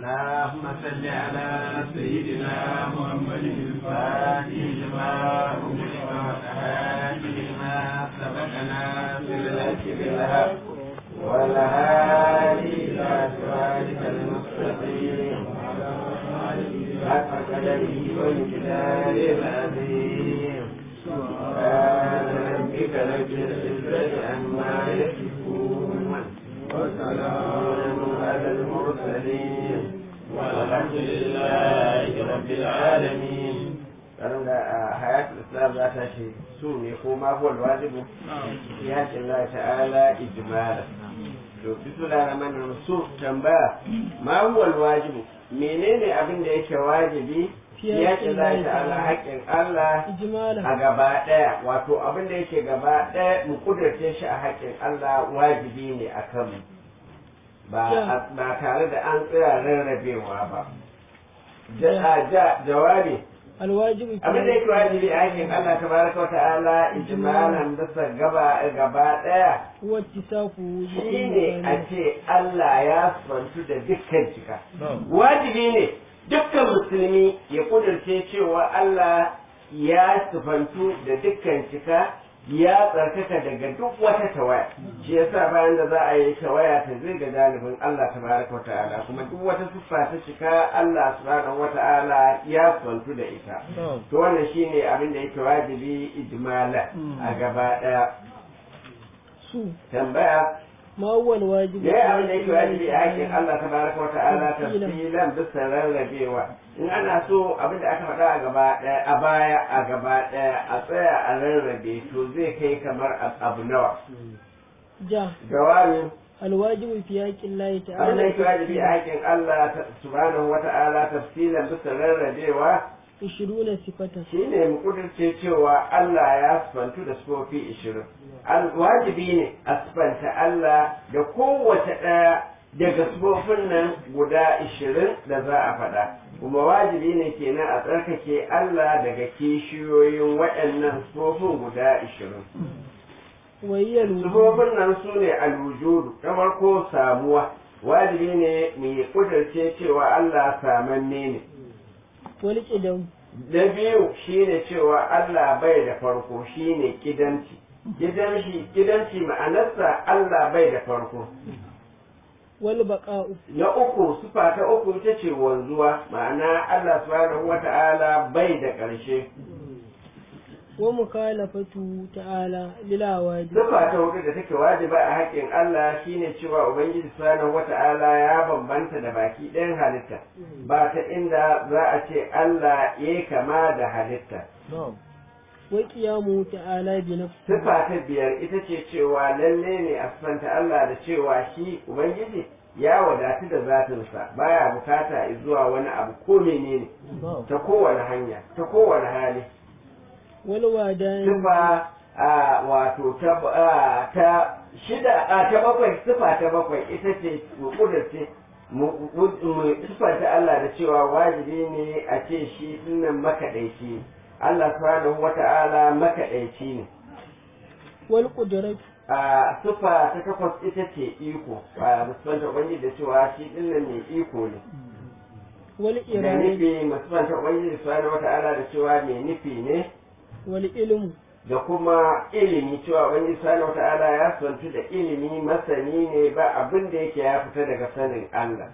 اللهم صل على سيدنا محمد الفاتح لما أغلق والهادي لما سبقنا بالحق بالحق والهادي إلى صراطك المستقيم حق قدره والكتاب العظيم سبحان ربك رب العزة عما يصفون وسلام على المرسلين والحمد لله رب العالمين karan da a hayatul islam za ta ce su ne ko ma huwa wajibu ya ce Allah ta'ala ijmala to bismillahir rahmanir rahim su tambaya ma huwa wajibu menene abin da yake wajibi ya ce Allah ta'ala haƙƙin Allah a gaba ɗaya wato abin da yake gaba ɗaya mu kudurce shi a haƙƙin Allah wajibi ne a kanmu ba tare da an tsaya rarrabewa ba jawabi alwajibi abin da yake wajibi a haƙƙin Allah tabaraka wa ta'ala ijmalan bisa gaba gaba ɗaya wattisaku shine a ce Allah ya santu da dukkan cika wajibi ne dukkan musulmi ya kudurce cewa Allah ya sufantu da dukkan cika ya tsarkaka daga duk wata tawaya shi yasa bayan da za a yi tawaya ta zai ga janibin Allah tabaraka wa ta'ala kuma duk wata siffa ta cika Allah subhanahu wa ta'ala ya sufantu da ita to wannan shine abin da yake wajibi ijmala a gaba daya su tambaya ma huwa alwajibi ya abin da yake wajibi a haƙƙin Allah tabaraka wa ta'ala tafsilan bisa rarrabewa in ana so abin da aka faɗa a gaba ɗaya a baya a gaba ɗaya a tsaya a rarrabe to zai kai kamar abu nawa ja jawabi alwajibi fi haƙƙin lahi abin da yake ta'ala wajibi a haƙƙin Allah subhanahu wa ta'ala tafsilan bisa rarrabewa ishiruna sifatan shine mu kudurce cewa Allah ya sifantu da sifofi ishirin wajibi ne a sifanta Allah da kowace ɗaya daga sifofin nan guda ishirin da za a faɗa kuma wajibi ne kenan a tsarkake Allah daga kishiyoyin waɗannan sifofin guda ishirin wayyal sifofin nan su ne alwujudu ta farko samuwa wajibi ne mu yi kudurce cewa Allah samanne ne wal qidam na biyu shine cewa Allah bai da farko shine kidanci kidanci kidanci ma'anarsa Allah bai da farko wal baqa'u na uku sufa ta uku ita ce wanzuwa ma'ana Allah subhanahu wata'ala bai da ƙarshe wa mukhalafatu ta'ala lil awajib sufa ta hudu da take wajiba a haƙƙin Allah shine cewa Ubangiji subhanahu wata'ala ya bambanta da baki ɗayan halitta ba ta inda za a ce Allah ya kama da halitta wa qiyamu ta'ala bi nafsi Sifa ta biyar ita ce cewa lalle ne a sifanta Allah da cewa shi Ubangiji ya wadatu da zatinsa baya bukata zuwa wani abu ko menene ta kowane hanya ta kowane hali wal wadan sifa a wato ta a, ta shida a ta bakwai sifa ta bakwai ita ce mu kudurce mu mu sifanta Allah da cewa wajibi ne a ce shi dinnan makaɗaici ne Allah subhanahu wata'ala makaɗaici ne wal qudrat a sufa ta takwas ita ce iko a musulmanta ubangiji da cewa shi dinnan mai iko ne wal da irada nufi musulmanta ubangiji subhanahu wata'ala da cewa mai nufi ne wal ilmu da kuma ilimi cewa ubangiji subhanahu wata'ala ya santu da ilimi masani ne ba abin da yake ya fita daga sanin Allah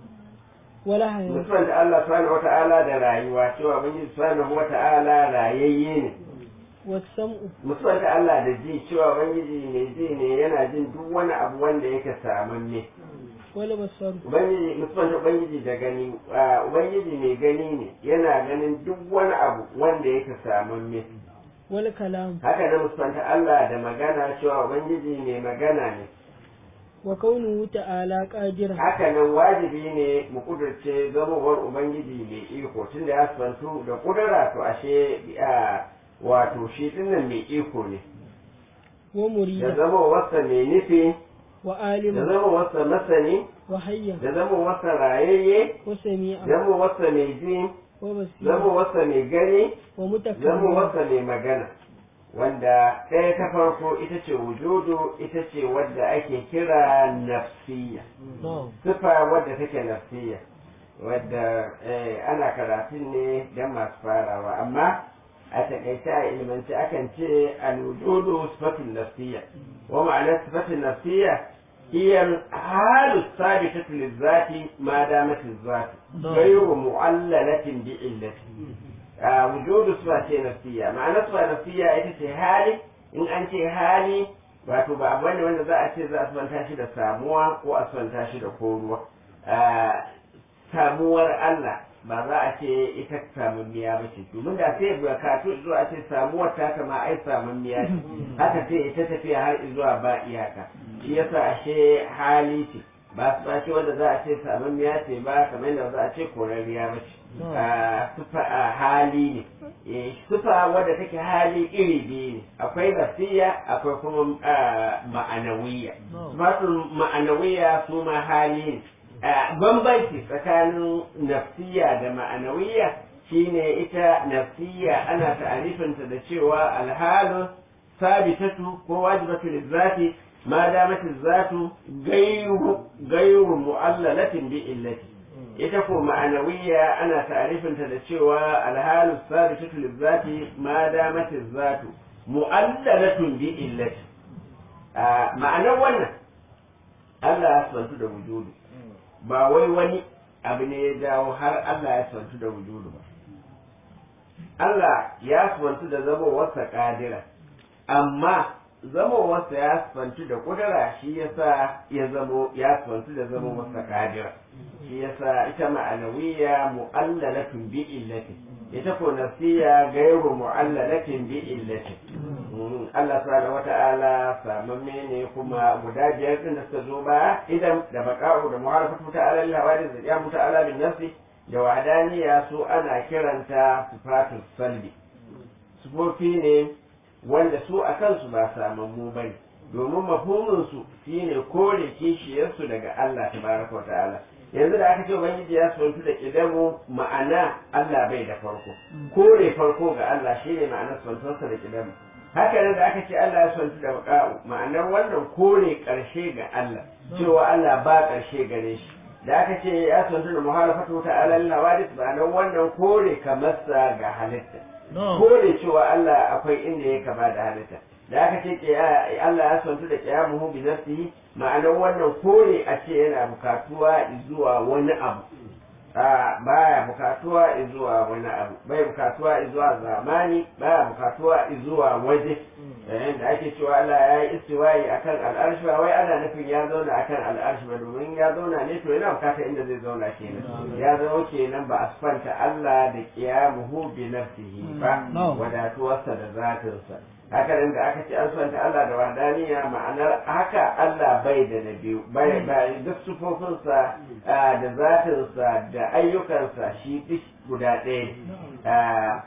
wal hayat musulmanta Allah subhanahu wata'ala da rayuwa cewa ubangiji subhanahu wata'ala rayayye ne was sam'u musulmanta Allah da ji cewa ubangiji mai ji ne yana jin duk wani abu wanda yake samanne wal basar ubangiji musulmanta ubangiji da gani a, ubangiji mai gani ne yana ganin duk wani abu wanda yake samanne wal kalam haka na musulmanta Allah da magana cewa ubangiji mai magana ne wa kaunuhu ta'ala qadira haka nan wajibi ne mu kudurce zamowar ubangiji mai iko tunda ya santu da kudura to ashe a, wato shi dinnan mai iko ne wa da murida zamowarsa mai nufi wa da alima zamowarsa masani wa hayya da zamowarsa rayayye wa sami'a zamowarsa mai ji wa basira zamowarsa mai gani wa mutakallim zamowarsa mai magana wanda ɗaya ta farko ita ce wujudu ita ce wadda ake kira nafsiya na'am sifa wadda take nafsiya wadda ana karatun ne don masu farawa amma a takaice a ilmanci akan ce alwujudu sifatun nafsiyya wa ma'anar sifatun nafsiyya هي الحال الثابتة للذات ما دامت الذات غير معللة بعلة وجود صفة نفسية معنى صفة نفسية ita hali in an ce hali wato ba abu ne wanda za a ce za a santa shi da samuwa ko a santa shi da koruwa samuwar Allah ba za a ce ita samammiya ba ce domin da sai bukatu zuwa a ce samuwar ta kama ai samammiya ce haka sai ita tafiya har zuwa ba iyaka shi yasa ashe hali ce ba su ba ce wanda za a ce samammiya ce ba kamar yadda za a ce korariya ba ce sufa a hali ne sufa wadda take hali iri biyu ne akwai nafsiya akwai kuma ma'anawiya sufatun ma'anawiya su ma hali ne bambanci tsakanin nafsiya da ma'anawiya shine ita nafsiya ana ta'arifinta da cewa alhalu sabitatu ko wajibatu lizzati ma damat zatu gairu gairu mu'allalatin bi illati ita ko ma'anawiya ana ta'arifinta da cewa alhalu sabitatu lizzati ma damat zatu mu'allalatun bi illati ma'anar wannan Allah ya santu da wujudu ba wai wani abu ne ya jawo har Allah ya santu da wujudu ba Allah ya santu da zamowarsa kadira amma zamowarsa ya santu da kudura shi yasa ya zamo ya santu da zamowarsa kadira shi yasa ita ma'anawiya mu'allalatun bi illati ita ko nafsiya gairu mu'allalatin bi illati Allah subhanahu wata'ala samamme ne kuma guda biyar din da suka zo ba idan da baka'u da mu'arafatu ta'ala lil hawadis da qiyamu ta'ala bin nafsi da wadaniya su ana kiranta sifatu salbi sufofi ne wanda su a kansu ba samammu bane domin mafhumin su shine kore kishiyarsu daga Allah tabaraka wa ta'ala yanzu da aka ce ubangiji ya sontu da kidamu ma'ana Allah bai da farko kore farko ga Allah shine ma'anar sontonsa da kidamu haka nan da aka ce Allah ya sontu da baka'u ma'anar wannan kore karshe ga Allah cewa Allah ba karshe gare shi da aka ce ya sontu da muhalafatu ta alal hawadis ma'anar wannan kore kamarsa ga halitta kore cewa Allah akwai inda ya kama da halitta da aka ce Allah ya sontu da qiyamuhu bi nafsihi ma'anar wannan kore a ce yana bukatuwa zuwa wani abu baya bukatuwa zuwa wani abu bai bukatuwa zuwa zamani baya bukatuwa zuwa waje yayin da ake cewa Allah ya yi istiwayi akan al'arshi ba wai ana nufin ya zauna akan al'arshi ba domin ya zauna ne to yana bukatar inda zai zauna kenan ya zama kenan ba a sifanta Allah da qiyamuhu bi nafsihi ba wadatuwarsa da zatinsa haka nan da aka ce an santa Allah da wadaniya ma'anar haka Allah bai da na biyu bai bai duk sufofinsa da zatinsa da ayyukansa shi duk guda ɗaya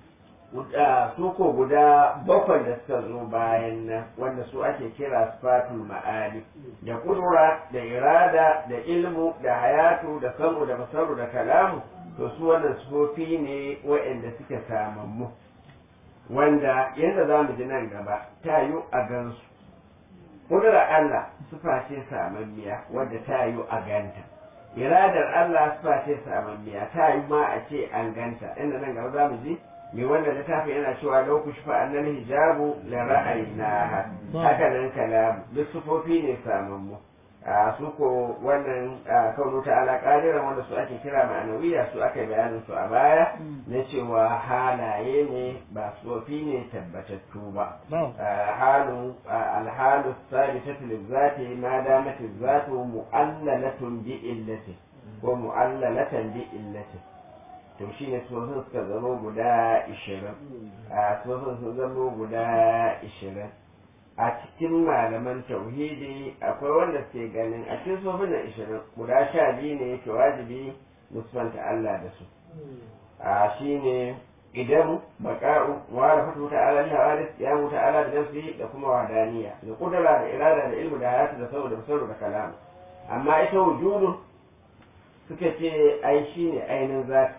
su ko guda bakwai da suka zo bayan nan wanda su ake kira sifatul ma'ani da kudura da irada da ilmu da hayatu da samu da basaru da kalamu to su wannan sufofi ne waɗanda suke samammu wanda yadda za mu ji nan gaba ta yi a gansu ƙudurar Allah sufa ce samammiya wadda ta yi a ganta iradar Allah sufa ce samammiya ta yi ma a ce an ganta inda nan gaba za mu ji mai wanda littafi yana cewa lau ku shifa annal hijabu la ra'ayna haka nan kalamu duk sufofi ne samammu a su ko wannan kaunu ta'ala qadiran wanda su ake kira ma'anawiya su aka bayanin su a baya na cewa halaye ne ba sufofi ne tabbatattu ba halu alhalu sabitatu lizati ma damat zatu mu'allalatun bi illati ko mu'allalatan bi illati to shine sufofin suka zama guda 20 a sufofin sun zama guda 20 a cikin malaman tauhidi akwai wanda suke ganin a cikin sofin na ishirin guda sha biyu ne yake wajibi musulmanta Allah da su a shi ne idan baka'u wara fatu ta ala hawadis ya mutu ala da nafsi da kuma wadaniya da kudura da irada da ilmu da hayatu da saboda basaru da kalam amma ita wujudu suka ce ai shi ne ainihin zati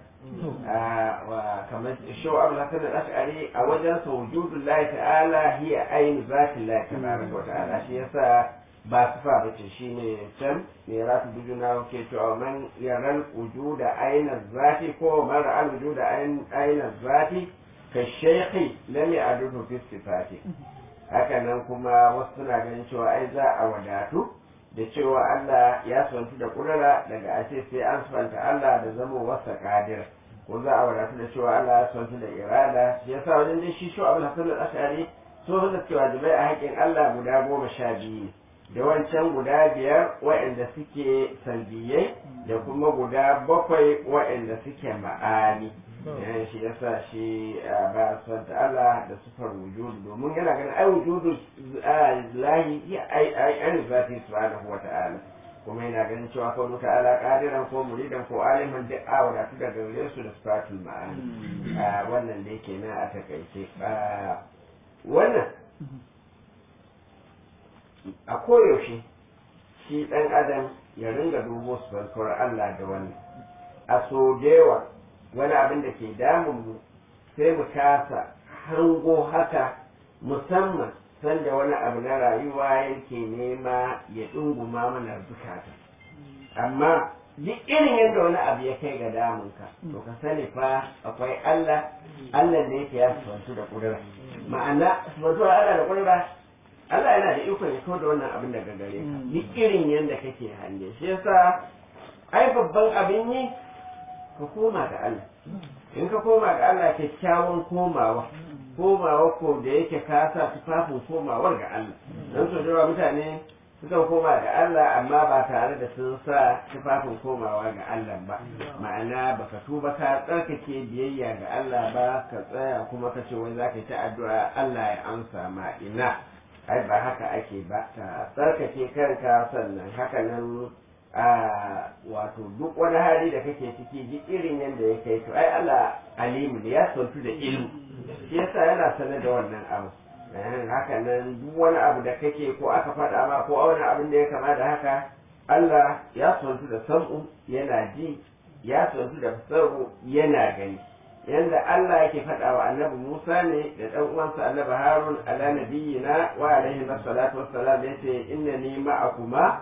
kamar shau abu hasan al-ash'ari a wajen sa wujudul lahi ta'ala hiya ainu zati lahi tabaraka wa ta'ala shi yasa ba sifa ba ce shine can me ratu dujuna ke cewa man yaral wujuda aina zati ko man ra'al wujuda aina zati ka shaykhi lam ya'dudu fi sifati haka nan kuma wasu suna ganin cewa ai za a wadatu da cewa Allah ya santu da kudura daga a ce sai an santa Allah da zama wasa kadir ko za a wadatu da cewa Allah ya santu da irada shi yasa wajen dai shi shu abul hasan al-ashari so da cewa jibai a haƙin Allah guda goma sha biyu da wancan guda biyar waɗanda suke salbiyai da kuma guda bakwai waɗanda suke ma'ani yan shi yasa shi ba son Allah da sufar wujudu domin yana ganin ai wujudu lahi ya ai ai an zati subhanahu wa ta'ala kuma yana ganin cewa ko muka ala qadiran ko muridan ko aliman duk a wadatu daga gare su da sifatul ma'ani wannan da yake nan a takaice wannan a koyaushe shi ɗan adam ya ringa dubo sufantuwar Allah da wannan a so da yawa wani abin da ke damun mu sai mu kasa hango haka musamman sanda wani abu na rayuwa yake nema ya ɗunguma mana zukata amma duk irin yadda wani abu ya kai ga damunka to ka sani fa akwai Allah Allah da yake ya sufantu da ƙudura ma'ana sufantuwar Allah da ƙudura Allah yana da ikon ya kawo da wannan abin daga gare ka duk irin yadda kake hange shi yasa ai babban abin yi ka koma ga Allah in ka koma ga Allah kyakkyawan komawa komawa ko da yake ka sa tufafin komawar ga Allah don so da mutane sukan koma ga Allah amma ba tare da sun sa tufafin komawa ga Allah ba ma'ana baka tuba ka tsarkake biyayya ga Allah ba ka tsaya kuma ka ce wai za ka yi ta addu'a Allah ya amsa ma ina ai ba haka ake ba ka tsarkake kanka sannan haka nan a wato duk wani hali da kake ciki duk irin yadda ya kai to ai Allah alimu ne ya santu da ilmu shi yasa yana sanar da wannan abu haka nan duk wani abu da kake ko aka faɗa ma ko wani abin da ya kama da haka Allah ya santu da sam'u yana ji ya santu da fasaru yana gani yanda Allah yake faɗa wa annabi Musa ne da ɗan uwansa annabi Harun ala nabiyina wa alaihi salatu wassalam yace innani ma'akuma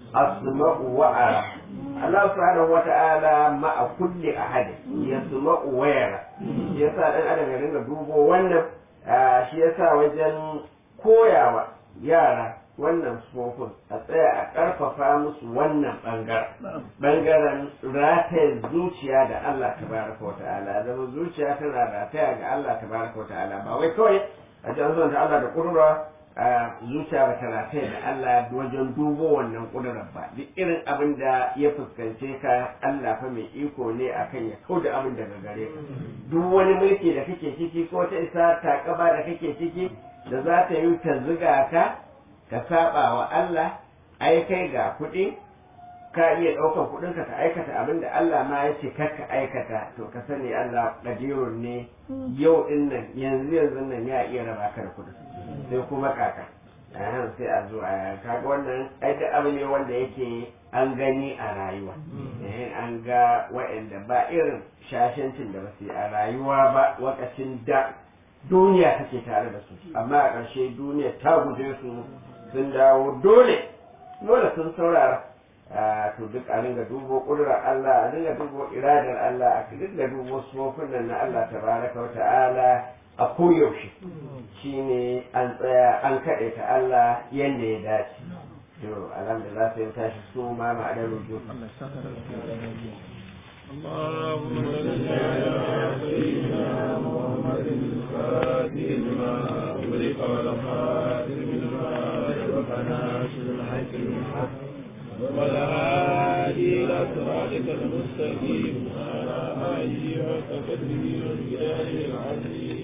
asma'u wa ara Allah subhanahu wata'ala ma'a kulli ahad yasma'u wa yara yasa dan adam ya ringa dubo wannan shi yasa wajen koyawa yara wannan sufofin a tsaya a ƙarfafa musu wannan ɓangaren ɓangaren rataya zuciya da Allah tabaraka wa ta'ala zama zuciya tana rataya ga Allah tabaraka wa ta'ala ba wai kawai a ji an da Allah da ƙudura a zuciya ba ta rataya da Allah wajen dubo wannan ƙudurar ba duk irin abin da ya fuskance ka Allah fa mai iko ne akan ya kau da abin daga gare ka duk wani mulki da kake ciki ko ta isa takaba da kake ciki da za ta yi ta ziga ka ka saba wa Allah ai kai ga kuɗi ka iya ɗaukan kuɗin ka aikata abin da Allah ma ya ce kar ka aikata to ka sani Allah qadirun ne yau din nan yanzu yanzu nan ya iya raba ka da kuɗin sai kuma kaka ahan sai a zo a kaga wannan ai da abu ne wanda yake an gani a rayuwa an ga wa'anda ba irin shashancin da ba su a rayuwa ba wakacin da duniya take tare da su amma a ƙarshe duniya ta guje su sun dawo dole dole sun saurara to duk a dinga dubo ƙudurar Allah a dinga dubo iradar Allah a dinga dubo sufofin nan na Allah tabaraka wa ta'ala a koyaushe shine an tsaya an kaɗe ta Allah yadda ya dace to alhamdulillah sai tashi su ma ma'adar rujo اللهم صل على سيدنا محمد الفاتح لما أغلق والخاتم لما سبق ناصر الحق بالحق والهادي إلى صراطك المستقيم وعلى آله وصحبه والجلال العظيم